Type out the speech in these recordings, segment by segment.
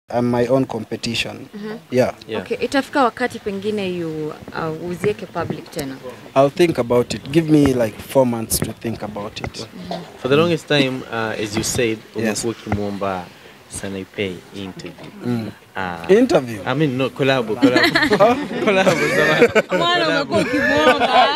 I'm my own competition. Yeah. Yeah. Okay, itafika wakati pengine you uh, uzieke public tena. I'll think about it. Give me like four months to think about it. For the longest time, uh, as you said, Yes. umekuwa ukimwomba Sanaipei interview. Uh, Interview. I mean, no, collab, collab. collab, samahani. Mwana umekuwa ukimwomba.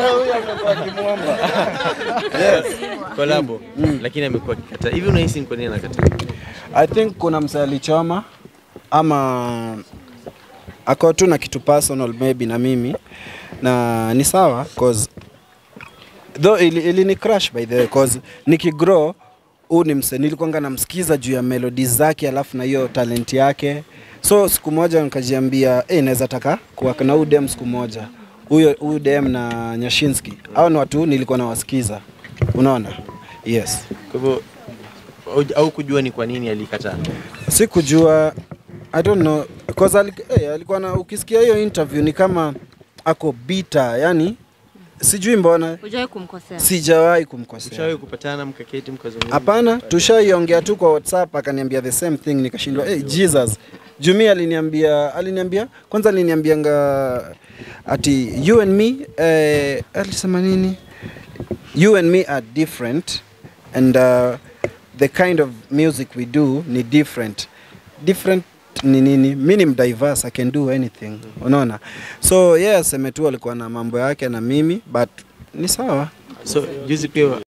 Collab. Lakini amekuwa akikataa. Hivi unahisi ni kwa nini anakataa? I think kuna msee alichoma ama ako tu na kitu personal maybe na mimi na ni sawa cause though ili, ili ni crush by the way cause nikigrow huu ni msee nilikuwanga namsikiza juu ya melodies zake alafu na hiyo talent yake so siku moja nikajiambia eh naweza taka kuwa na huyu dem siku moja huyo huyu dem na Nyashinski hao ni watu nilikuwa nawasikiza unaona yes Kwa hivyo au- au kujua ni kwa nini alikataa. sikujua I don't know cause alik, eh, alikuwa na ukisikia hiyo interview ni kama ako bita yani sijui mbona Hujawahi kumkosea. sijawahi kumkosea Ushawahi kupatana mkaketi mkazungumza? hapana tushaiongea tu kwa whatsapp akaniambia the same thing nikashindwa hey, jesus jumi aliniambia aliniambia kwanza aliniambianga ati you and me eh, alisema nini you and me are different and uh, the kind of music we do ni different different ni nini mi ni mdiverse i can do anything unaona so yes aseme tu alikuwa na mambo yake na mimi but ni sawa So juzi pia